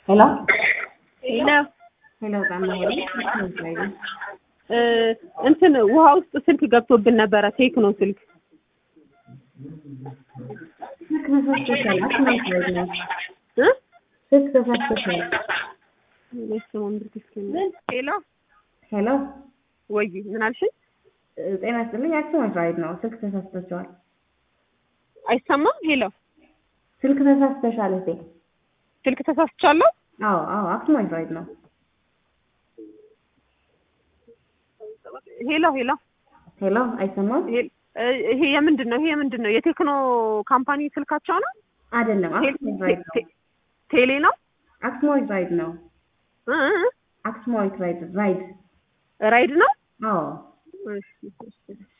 ሄሎ ሄሎ ሄሎ ጣማ ሄሎ እ እንትን ውሃ ውስጥ ስልክ ገብቶብን ነበረ። ቴክኖ ስልክ ስልክ ተሳስተሻል። አስማት ላይ ነው እ ስልክ ተሳስተሻል። ሄሎ ሄሎ ወይ ምን አልሽኝ? ጤና ይስጥልኝ። አክሱማይት ራይድ ነው። ስልክ ተሳስተሻል። አይሰማም? ሄሎ ስልክ ተሳስተሻል እቴ። ስልክ ተሳስቻለሁ። አዎ አዎ፣ አክሱማይት ራይድ ነው። ሄሎ ሄሎ ሄሎ አይሰማም? ሄ- እ- ይሄ የምንድን ነው? ይሄ የምንድን ነው? የቴክኖ ካምፓኒ ስልካቸው ነው? አይደለም፣ ቴ- አክሱማይት ራይድ ነው። ቴ- ቴሌ ነው? አክሱማይት ራይድ ነው። እ- እ- አክሱማይት ራይድ ራይድ። ራይድ ነው? አዎ እሺ፣ እሺ።